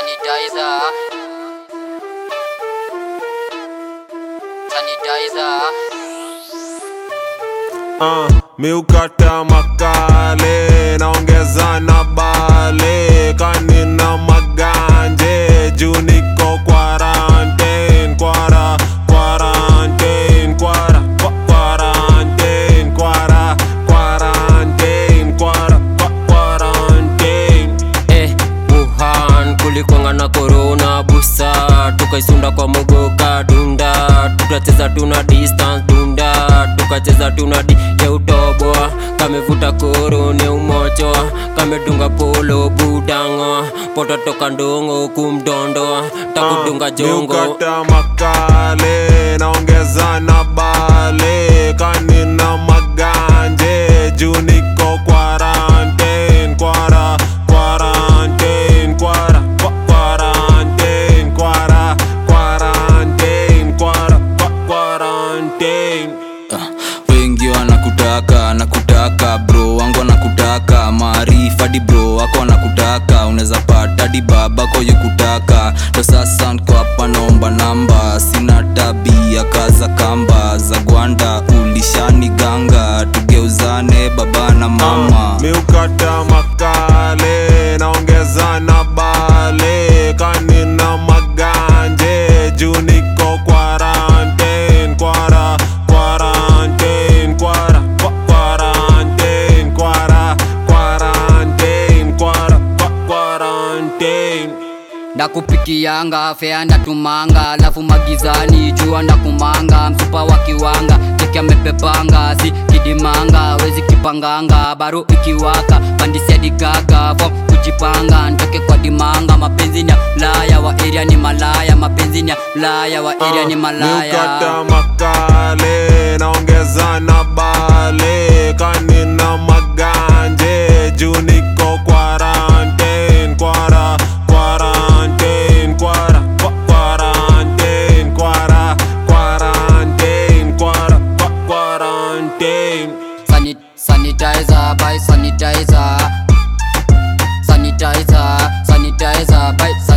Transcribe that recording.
sanitizer sanitizer uh, miukata makale naongeza na bale kanina maganje juu niko quarantine kwara quarantine kwara kwa- quarantine kwara quarantine kwara kwa- quarantine eh, Wuhan kulikwanga na corona busa tukaisunda kwa mogoka dunda tukacheza tuna distance dunda tukacheza tuna di ya utoboa kamevuta koro ne umochoa kamedunga polo budango poto toka ndongo kumdondoa takudunga jongo miukata makale naongeza na bale kanina maganje juu niko quarantine kwara quarantine kwara kwa- quarantine kwara quarantine kwara kwa- quarantine wengi wanakutaka nakutaka bro wangu wanakutaka maarifa di bro wako wanakutaka unaweza pata di babako yukutaka ndo sasa nko hapa naomba namba sina tabia kaza kamba za gwanda ulishani ganga tugeuzane baba na mama miukata makale naongeza na bale kanina maganje juu niko quarantine kwara quarantine kwara kwa- quarantine kwara quarantine kwara kwa- quarantine ndakupikianga fea ndatumanga alafu magizani jua ndakumanga msupa wa kiwanga cheki amepepanga si kidimanga wezi kipanganga baro ikiwaka pandisia digaga fom kujipanga ntoke kwa dimanga mapenzi ni ya ulaya wa area ni malaya mapenzi ni ya ulaya wa area ni malaya miukata makale naongeza na bale kanina maganje juu niko quarantine kwara quarantine kwara kwa- quarantine kwara quarantine kwara kwa- quarantine Sanit sanitizer by sanitizer sanitizer sanitizer by